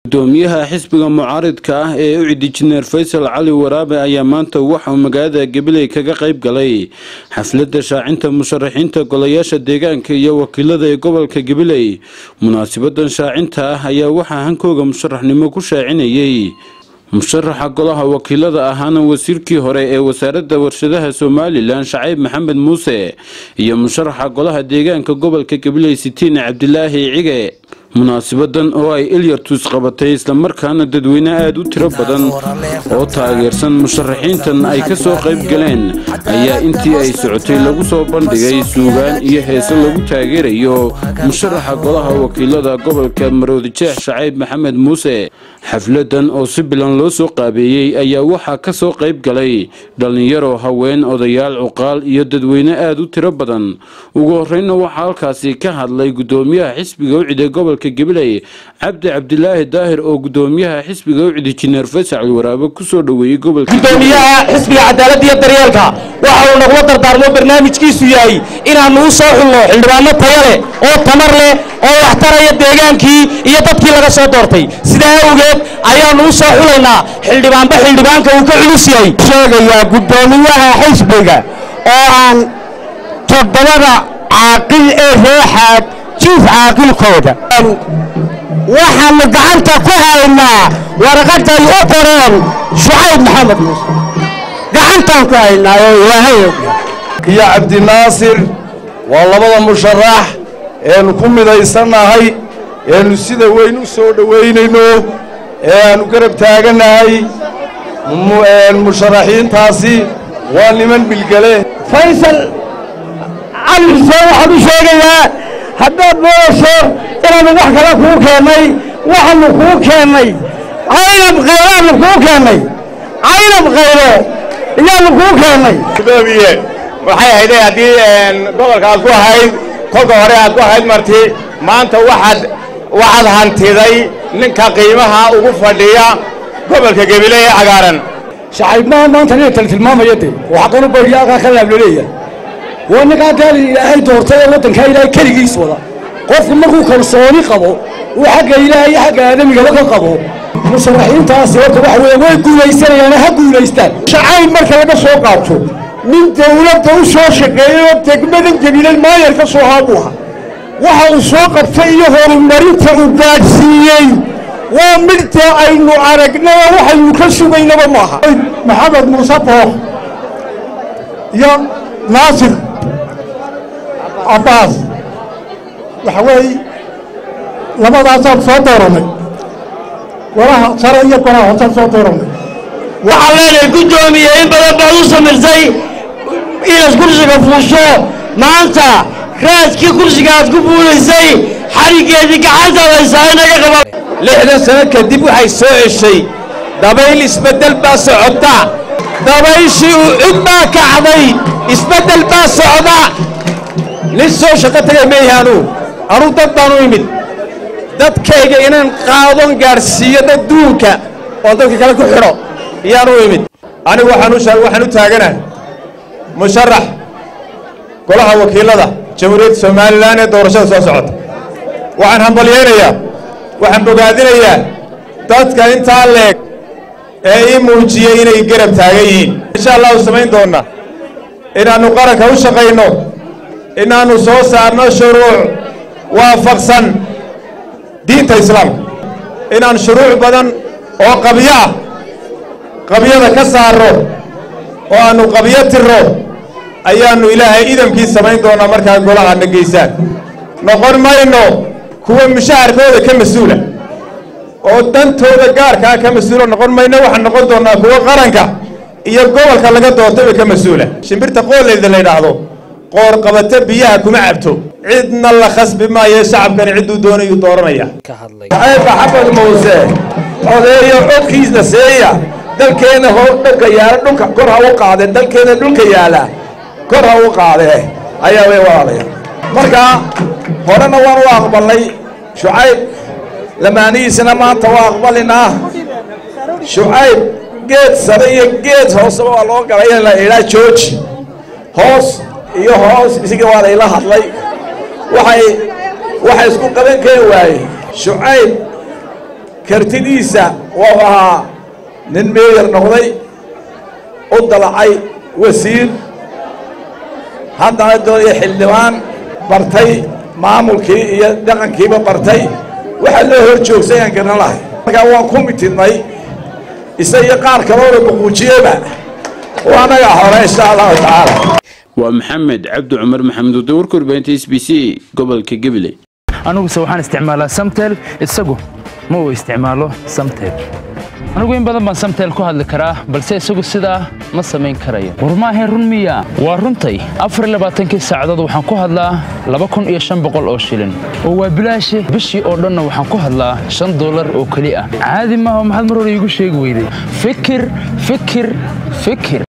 gudoomiyaha xisbiga mucaaridka ah ee u cidi jineer faysal cali waraabe ayaa maanta waxauu magaalada gabiley kaga qayb galay xafladda shaacinta musharaxiinta golayaasha deegaanka iyo wakiilada ee gobolka gabiley munaasabadan shaacinta ah ayaa waxaa hankooga musharaxnimo ku shaacinayay musharaxa golaha wakiilada ahaana wasiirkii hore ee wasaaradda warshadaha somalilan shacayb maxamed muuse iyo musharaxa golaha deegaanka gobolka gabiley sitiin cabdilaahi cige munaasabadan oo ay ilyartus qabatay islamarkaana dadweyne aada u tiro badan oo taageersan musharaxiintan ay ka soo qayb galeen ayaa intii ay socotay lagu soo bandhigay suugaan iyo heese lagu taageerayo musharaxa golaha wakiilada gobolka maroodijeex shacayb maxamed muuse xafladan oo si bilan loo soo qaabeeyey ayaa waxaa ka soo qayb galay dhallinyaro haween odayaal cuqaal iyo dadweyne aada u tiro badan ugu horreynna waxaa halkaasi ka hadlay gudoomiyaha xisbiga ucide gobolka gabiley cabdi cabdilaahi daahir oo gudoomiyaha xisbiga ucidi jineer faysal waraabe kusoo dhoweeyey gobolka gudoomiyaha xisbiga cadaaladda iyo daryeelka waxa uu nagula dardaarmo barnaamijkiisu yahay inaannu u soo xulno xildhibaano taya leh oo tamar leh oo waxtaraya deegaankii iyo dadkii laga soo doortay sidaa awgeed ayaannu u soo xulaynaa xildhibaanba xildhibaanka uu ka culus yahay sheegayaa gudoomiyaha xisbiga oo aan toddobada caaqil ee reexaad jiif caaqilkooda waxaannu gacanta ku haynaa warqadday u qoreen shucayb maxamed muuse gacantaan ku haynaa oo ilaahay iyo cabdinaasir waa labada musharax eenu ku midaysannahay eenu sida weyn u soo dhowaynayno ee aannu garab taagannahay musharaxiintaasi waa niman bilgele faysal cali xuseen waxaan u sheegayaa haddaad moodayso inaannu wax kale kuu keennay waxaannu kuu keennay caynab khayraannu kuu keennay caynab khayro iyaannu kuu keennay gudoomiye waxay ahayd haddii gobolka aad ku ahayd kolka hore aad ku ahayd marti maanta waxaad waxaad hantiday ninka qiimaha ugu fadhiya gobolka gabiley ee cagaaran shacayibnaha maanta nin kale tilmaamaya de oo xaqan u bariya aqaa ka laabloleeya waa ninkaa deel ilaahay doortay ee waddankaa ilaahay keligiis wada qofku markuu kalsooni qabo uu xagga ilaahay iyo xagga aadamigaba ka qabo musharaxiintaasi horta waxa weeye way guulaysanayaane ha guulaystaan shacayb marka laga soo qaato nin dawladda u soo shaqeeyey oo degmadan jabiilay maayar ka soo haabuha waxa uu soo qabtay iyo horumarinta uu gaadhsiiyey waa midta aynu aragnay oo waxaynu ka sugaynaba maaha maxamed muuse book iyo naasir cabbaas waxa weeye labadaasaan soo dooranay golaha sare iyo golaha hoosaan soo dooranay waxaan leenahay gudoomiye in badan baad u samirsay inaad kursiga fuusho maanta raaskii kursiga aad ku buulaysay xariggeedii gacantaad haysaa inaga qaba lixdan sano kadib waxay soo ceshay dabayl isbeddel baa socota dabayshii u cid baa kacday isbeddel baa socda nin soo shaqo tagay meeyahi anuu anuu dad baan u imid dadkayga inaan qaadon gaadhsiiyo dadduunka oon dadka kale ku xidho iyaan u imid anigu waxaan u taaganahay musharax golaha wakiilada jamhuuriyadda somalilan ee doorashada soo socota waxaan hambalyaynayaa waxaan bogaadinayaa dadka intaa leeg ee ii muujiyey inay garab taagan yihiin insha allahu samayn doonnaa inaannu qaranka u shaqayno inaannu soo saarno shuruuc waafaqsan diinta islaamka inaan shuruuc badan oo qabyo ah qabyada ka saarro oo aannu qabyo tirro ayaannu ilaahay idamkii samayn doonnaa markaa golahaadna geysaan noqon mayno kuwa mushaharkooda ka mas-uula oo dantooda gaarkaa ka mas-uula noqon mayno waxaan noqon doonnaa kuwa qaranka iyo gobolka laga doortayba ka mas-uula shimbirta qooleyda la yidhaahdo qoor qabata biyaha kuma cabto cidna la khasbi maayo shacabkani cidduu doonayuu dooranaya shacayb maxamed muuse odeeyo codkiisna seeya dalkeenna hor dhulka yaala dhulka kor ha u qaade dalkeenna dhulka yaala kor ha u qaade ayaa way walaalaya marka horena waan u aqbalnay shucayb lamaanihiisana maanta waa aqbalinaa shucayb geed sare iyo geed hooseba waa loo galay in la idhaa jooji hoos iyo hoos isiga waa layla hadlay waxay waxay isku qaban kari waaye shucayb kartidiisa wuu ahaa nin meeyar noqday u dalacay wasiir haddana doonaya xildhibaan bartay maamulkii iyo dhaqankiiba bartay waxaa loo hor joogsay aan garan lahay markaa waan ku mitidnay isa iyo qaar kaloona buquujiyeyba waa anaga hore insha allahu tacaala waa maxamed cabdi cumar maxamed wade warka warbaahinta s b c gobolka gabiley aniguse waxaan isticmaalaa samtel isagu ma uu isticmaalo samtel anigu in badan baan samtel ku hadli karaa balse isagu sidaa ma samayn karayo war maahayn run miya waa runtay afarlabaaatankii saacadood waxaan ku hadlaa laba kun iyo shan boqol oo shilin oo waa bilaashe bishii oo dhanna waxaan ku hadlaa shan dollar oo keli ah caadi maaha maxaad mar hore iigu sheegi weyday fikir fikir fikir